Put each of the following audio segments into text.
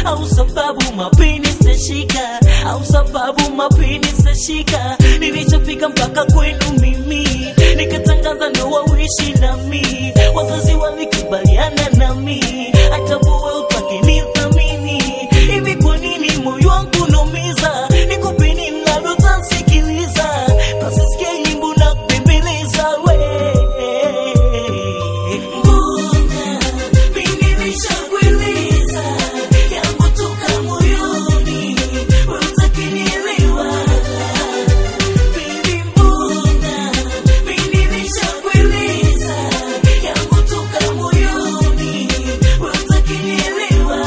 au sababu mapenzi sitashika au sababu mapenzi sitashika nilichofika mpaka kwenu mimi nikatangaza ndoa uishi nami wazazi walikubaliana nami hata wewe utake nithamini hivi kwa nini moyo wangu naumiza nikupeni mnalotasikiliza nasisikia nyimbo na kubembeleza we mbona mimi nishakueleza yangu toka moyoni wewe utakinielewa Baby, mbona mimi nishakueleza yangu toka moyoni wewe utakinielewa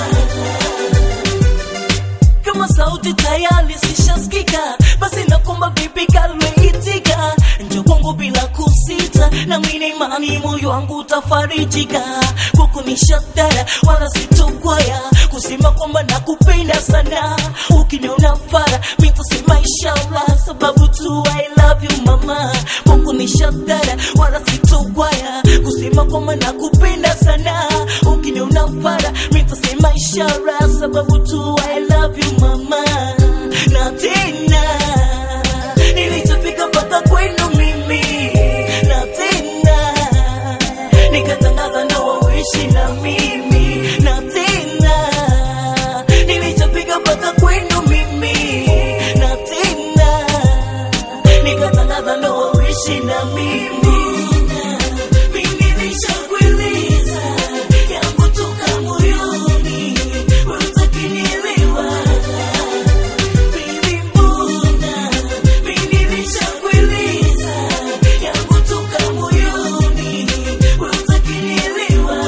kama sauti tayari sishasikika basi nakomba vipi kalweitika njo kwangu bila kusita na mine imani moyo wangu utafarijika kukunishatara wala sitokwaya kusema kwamba nakupenda sana ukiniona fara mitasema inshallah sababu tu I love you mama kukunishatara wala sitokwaya kusema kwamba nakupenda sana ukiniona fara mitasema ishara sababu tu I love you mama na tena nilichofika mpaka kwenu mimi na tena nikatangaza ndoa uishi na mimi na tena nilichofika mpaka kwenu mimi na tena nikatangaza ndoa uishi na mimi mimi nishakueleza yangu toka moyoni wewe utakinielewa Baby, mbona mimi nishakueleza yangu toka moyoni wewe utakinielewa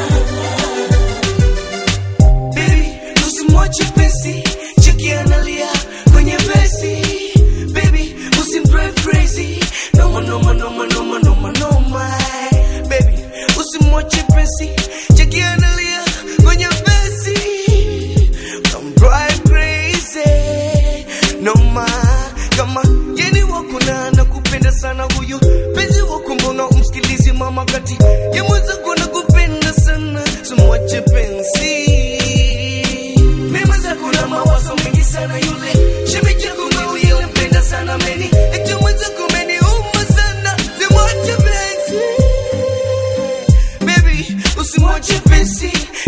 Baby, usimwache pesi, cheki analia kwenye vesi. Baby, usimdrive crazy, noma noma noma noma noma noma. Baby, usimwache pesi, cheki analia kwenye vesi. Usimdrive crazy, noma kama yeni wako na nakupenda sana huyu penzi wako, mbona umsikilizi mama kati ya mwenzako nakupenda sana, simwache penzi mema zako na mawazo mengi sana yule shemeji yako ngao yule mpenda sana meni eti mwenzako umeniuma sana simwache penzi baby usimwache penzi